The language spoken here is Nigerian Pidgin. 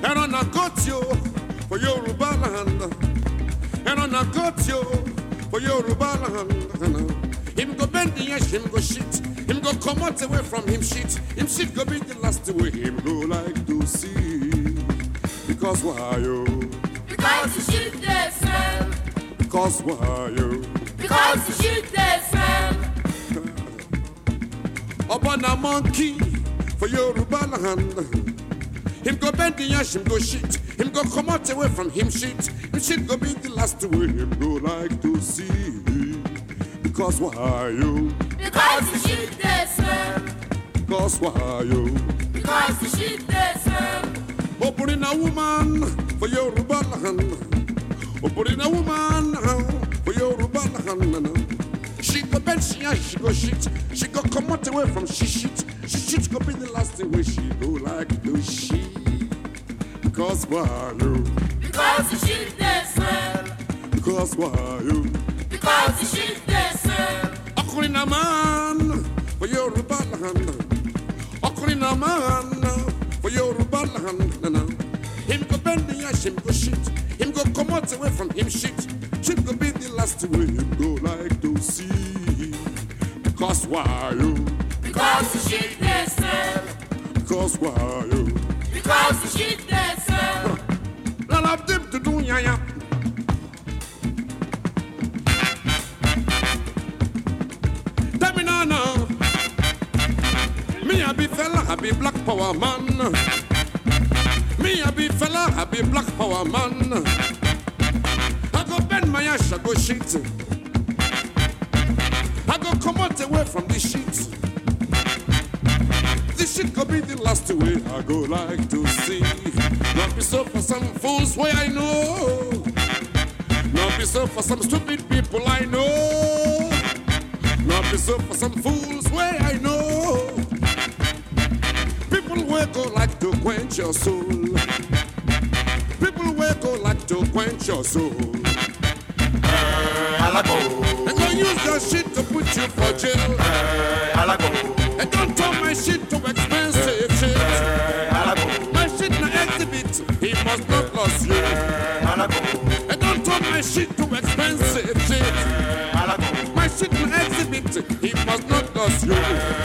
And on a got you for Yoruba land. And on a got you for Yoruba land. Him go bend the edge, him go shit. Him go come out away from him shit. Him shit go be the last way him go like to see. Because why you? Because the shit they smell. Because why you? Because the shit they smell. Upon a monkey for Yoruba land. Him go bend the ash, him go shit. Him go come out away from him shit. Him shit go be the last way him go like to see. Because why you? Because the shit they smell. Because why you? Because the shit they smell. Opening a woman for Yoruba land. Opening a woman for Yoruba land. She go bend, she ash, she go shit. She go come out away from she shit. She shit go be the last way she go like to she. Because why you? Because the shit they smell. Because why you? Because the shit they smell. Ọkùnrin náà máa ń for Yorùbá land. Ọkùnrin náà máa ń for Yorùbá land. Him go bend the ash, him go shit. Him go come out away from him shit. Shit go be the last way him go like to see. Because why you? Because the shit they smell. Because why you? Because the shit they smell. None of them to do ya ya. Tell me now, now. Me a be fella, I be black power man. Me a be fella, I be black power man. I go bend my ass, I go shit. I go come out away from this shit. This shit could be the last way I go like to see. Not be so for some fools way I know. Not be so for some stupid people I know. Not be so for some fools way I know. People will go like to quench your soul. People will go like to quench your soul. And go use your shit to put you for jail. And don't turn my shit to expensive shit. My shit na exhibit, he must not lose you. And don't turn my shit to expensive shit. My shit na exhibit, he must not lose you.